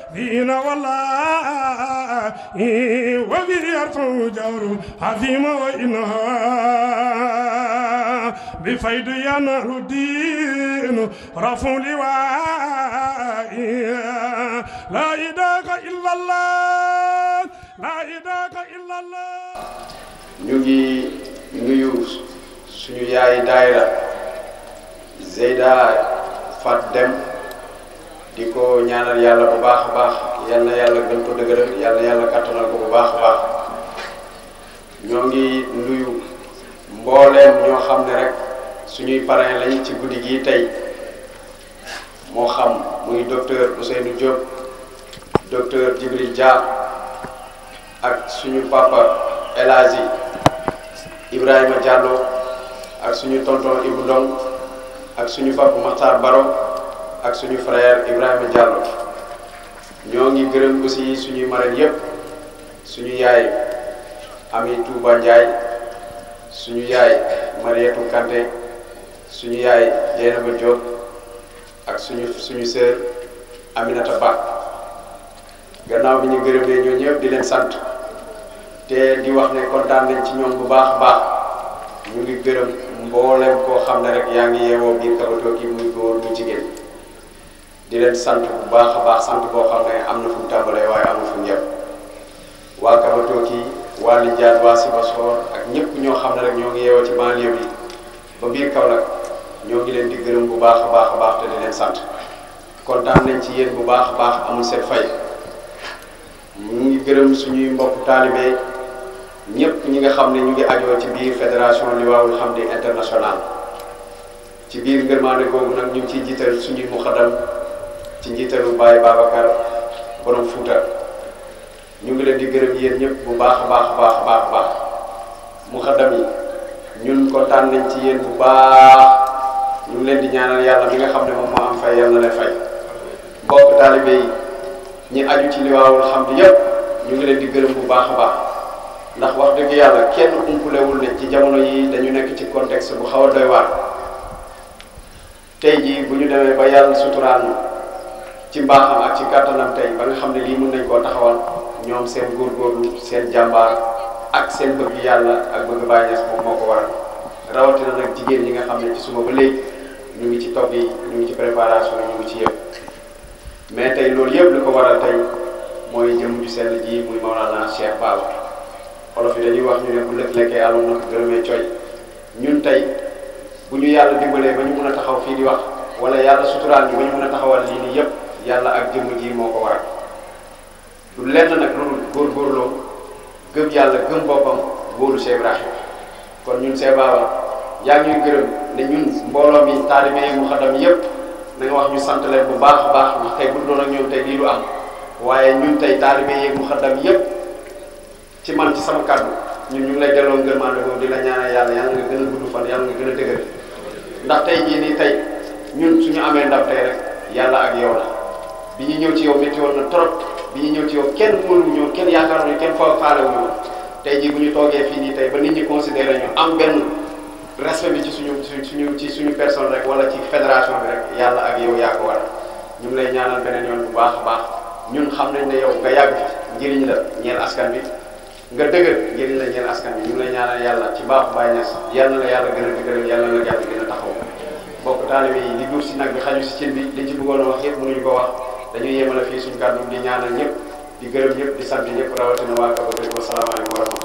دين والله وفي يرفع جور عظيم وإنها بفيد ينال الدين رفع لواء لا إله إلا الله لا إله إلا الله ñu ngi nuyu suñu yaay daayira Zeyda Fat Dem di ko ñaanal yàlla bu baax a baax yal na yàlla gën ko dëgëral yal na yàlla kattanal ko bu baax a baax ñoo ngi nuyu mbooleem ñoo xam ne rek suñuy parrain lañ ci guddi gi tey moo xam muy docteur Ousseynou Diop docteur Djibril Dia ak suñu papa El Hadji Ibrahima Diallo ak suñu tonton Ibou Ndong ak suñu papa Makhtar Baro ak suñu frère Ibrahima Diallo ñoo ngi gërëm aussi suñuy marraine yépp suñu yaay Ami Touba Ndiaye suñu yaay Marietou Kanté suñu yaay Dieynaba Diop ak suñu suñu sœur Aminata Ba gannaaw bi ñu gërëmee ñoo ñëpp di leen sant te di wax ne kontaan nañ ci ñoom bu baax a baax ñu ngi gërëm mbooleem koo xam ne rek yaa ngi yeewoo biir Kabatoki muy góor muy jigéen di leen sant bu baax a baax sant boo xam ne am na fu mu tàmbalee waaye amul fu mu yem waa Kabatoki waa Lindiane waa Sibassor ak ñëpp ñoo xam ne rek ñoo ngi yeewoo ci banlieue bi ba biir Kaolack ñoo ngi leen di gërëm bu baax a baax a baax te di leen sant kontaan nañ ci yéen bu baax a baax amul seen fay ñu ngi gërëm suñuy mbokk taalibe ñëpp ñi nga xam ne ñu ngi ajoo ci biir fédération Liwaawul Hamdi international ci biir ngërmaande googu nag ñu ngi ciy jiital suñuy muxadam ci njiitalu Baye Babacar borom Fuuta ñu ngi leen di gërëm yéen ñëpp bu baax a baax a baax a baax a baax muxadam yi ñun kontaan nañ ci yéen bu baax ñu ngi leen di ñaanal yàlla mi nga xam ne moom moo am fay yàlla na leen fay mbokk taalibe yi ñi aju ci Liwaawul Hamdi yëpp ñu ngi leen di gërëm bu baax a baax ndax wax dëgg yàlla kenn umpulewul ne ci jamono yi dañu nekk ci contexte bu xaw a doy waar tey jii bu ñu demee ba yàlla suturaan ci mbaaxam ak ci kàttanam tey ba nga xam ne lii mën nañ koo taxawal ñoom seen góorgóorlu seen jàmbaar ak seen bëgg yàlla ak bëgg Baay Ñas moom moo ko waral rawatina nag jigéen ñi nga xam ne ci suba ba léegi ñu ngi ci togg yi ñu ngi ci préparation ñu ngi ci yëpp mais tey loolu yëpp li ko waral tey mooy jëm ju sell ji muy Maolana Cheikh Baba olof yi dañuy wax ñu ne bu lëkk lekkee alum na ko gërëmee coy ñun tey bu ñu yàlla dimbalee ba ñu mën a taxaw fii di wax wala yàlla suturaal ñu ba ñu mën a taxawal lii nii yëpp yàlla ak jëmm ji moo ko waral du lenn nag loolu góorgóorloo gëm yàlla gëm boppam wóolu Cheikh Ibrahima kon ñun Cheikh Baba yaa ngi ñuy gërëm ne ñun mbooloo mi taalibe yi mu xadam yëpp na nga wax ñu sant leen bu baax a baax ndax tey bu doon ak ñoom tey lii du am waaye ñun tey taalibe yi mu xadam yëpp ci man ci sama kàddu ñun ñu ngi lay delloo ngërmaande boobu di la ñaanal yàlla yàlla nga gën a gudd fan yàlla nga gën a dëgër ndax tey jii nii tey ñun suñu amee ndam tey rek yàlla ak yow la bi ñu ñëw ci yow métti woon na trop bi ñu ñëw ci yow kenn mënuñu ñëw kenn yaakaaruñu kenn foo faalewuñu woon tey jii bu ñu toogee fii nii tey ba nit ñi considéré ñu am benn respect bi ci suñu suñu ci suñu personne rek wala ci fédération bi rek yàlla ak yow yaa ko waral ñu ngi lay ñaanal beneen yoon bu baax a baax ñun xam nañ ne yow nga yàgg fi njëriñ la ñeel askan bi nga dëgër njëriñ la ñeel askan bi ñu ngi lay ñaanal yàlla ci baaxu Baay Ñas yal na la yàlla gën a dëgëral yàlla na la yàlla gën a taxaw bokk taalibe yi li duuf si nag bi xaju si cin bi liñ ci bëggoon a wax yëpp mënuñu ko wax dañuy yemale fii suñu kàddu di ñaanal ñëpp di gërëm ñëpp di sant ñëpp rawatina waa Kabatoki wa salaamaaleykum wa rahmatulah